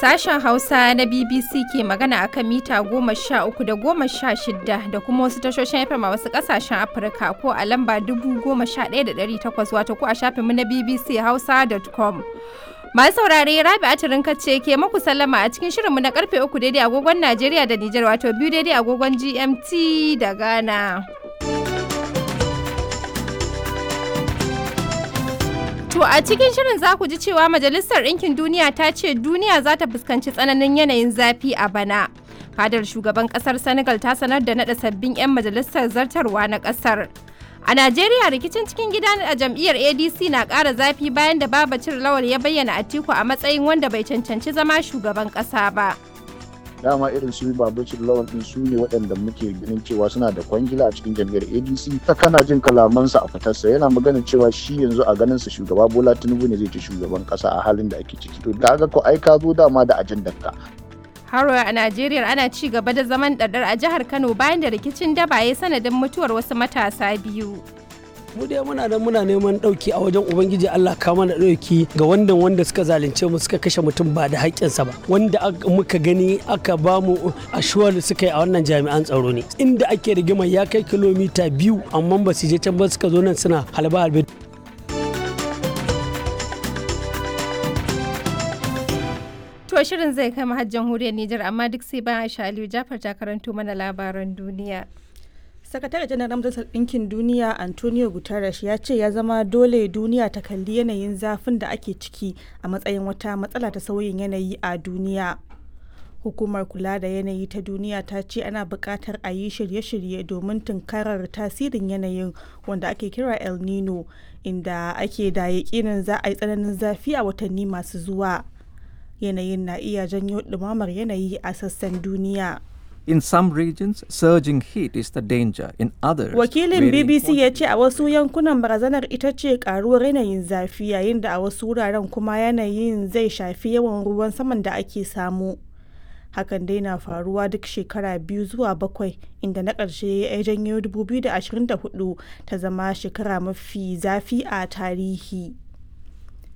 Sashen Hausa na BBC ke magana akan mita goma sha uku da goma sha shida da kuma wasu tashoshin FM a wasu ƙasashen Afirka ko a lamba dubu goma sha ɗaya da ɗari takwas wato ko a shafinmu na BBC Hausa.com. Masu saurare Rabi Atirin ce ke maku sallama a cikin shirinmu na karfe uku daidai agogon Najeriya da Nijar wato biyu daidai agogon GMT da Ghana. To a cikin shirin za ku ji cewa Majalisar Ɗinkin Duniya ta ce duniya za ta fuskanci tsananin yanayin zafi a bana. Fadar shugaban ƙasar Senegal ta sanar da naɗa sabbin 'yan majalisar zartarwa na ƙasar. A Najeriya rikicin cikin gida a jam'iyyar ADC na ƙara zafi bayan da Babacir Lawal ya bayyana Atiku a matsayin wanda bai cancanci zama shugaban ƙasa ba. dama irin su babacin lawan din su ne waɗanda muke ganin cewa suna da kwangila a cikin jam'iyyar adc ta kana jin kalamansa a fitarsa yana maganin cewa shi yanzu a ganin sa shugaba bola tinubu ne zai ci shugaban ƙasa a halin da ake ciki to da ko ai ka zo dama da ajandar ka Haro a Najeriya ana ci gaba da zaman ɗaɗɗar a jihar Kano bayan da rikicin daba ya sanadin mutuwar wasu matasa biyu. mu dai muna nan muna neman ɗauki a wajen ubangiji Allah ka mana ɗauki ga wanda wanda suka zalunce mu suka kashe mutum ba da haƙƙinsa ba wanda muka gani aka ba mu ashuwar suka yi a wannan jami'an tsaro ne inda ake rigima ya kai kilomita biyu amma ba su je can ba suka zo nan suna halba halbe To shirin zai kai mahajjan huriyar Nijar amma duk sai bayan Aisha Aliyu Jafar ta karanto mana labaran duniya. sakatare janar majalisar ɗinkin duniya antonio guterres ya ce ya zama dole duniya ta kalli yanayin zafin da ake ciki a matsayin wata matsala ta sauyin yanayi a duniya hukumar kula da yanayi ta duniya ta ce ana buƙatar a yi shirye-shirye domin tunkarar tasirin yanayin wanda ake kira el nino inda ake da yaƙinin za a yi tsananin zafi a watanni masu zuwa yanayin na iya janyo ɗumamar yanayi a sassan duniya In some regions, surging heat is the danger. In others, Wakilin BBC ya ce a wasu yankunan barazanar ita ce karuwar yanayin zafi yayin da a wasu wuraren kuma yanayin zai shafi yawan ruwan saman da ake samu. Hakan dai na faruwa duk shekara biyu zuwa bakwai inda na ƙarshe ya janyo 2024 ta zama shekara mafi zafi a tarihi.